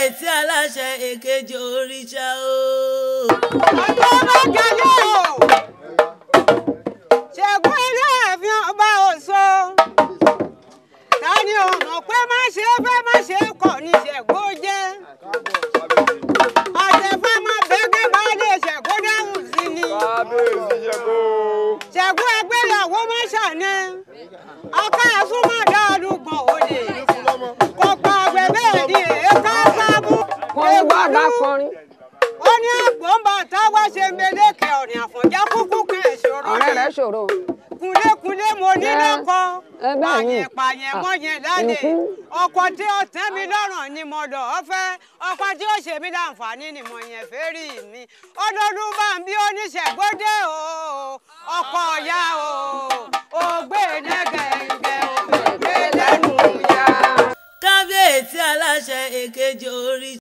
kábíyèsí aláṣẹ èkejì òrìṣà o. ọjọ́ bá jẹyẹ o ṣẹ́gun ilé ẹ̀fín ọba òṣò ta ni o mọ̀ pé má ṣe fẹ́ má ṣe kọ̀ ní ṣẹ́gun jẹ́ àtẹ̀fẹ́ má bẹ́gẹ́ bá lè ṣẹ́gun dáhùn sí ni kábíyèsí ṣẹ́gun. ṣẹ́gun ẹgbẹ́yàwó má ṣàní ọkọ ẹ̀sùn má dá ọdúngbọ̀n òde kò pa àgbẹ̀ bẹ́ẹ̀ ni èéká sábú kọrin bá bá kọrin ó ní àgbọ̀nba táwa ṣe mẹlẹ́kẹ̀ ọ̀rìn àfọ̀njá kúkú kan ìṣòro ọ̀rẹ́ rẹ̀ ṣòro kúnlékúnlé mo ní Ẹ, lọ́kọ ẹ bẹ́ẹ̀ ni. pààyàn pààyàn mọ́yẹn lálẹ́ Ìkú. ọkọ tí ó tẹ́ mi lọ́rùn ni mo lọ fẹ́ ọkọ tí ó ṣe mí láǹfààní ni mo yẹn fẹ́ rí mi ọdọọdún bá ń bí oníṣègbọdẹ o ọkọ ọ̀yá o ògbé nẹ́gẹ̀ẹ́gẹ́ ògbé lẹ́nu ya. kábíyèsí aláṣẹ èkejì òrìṣà.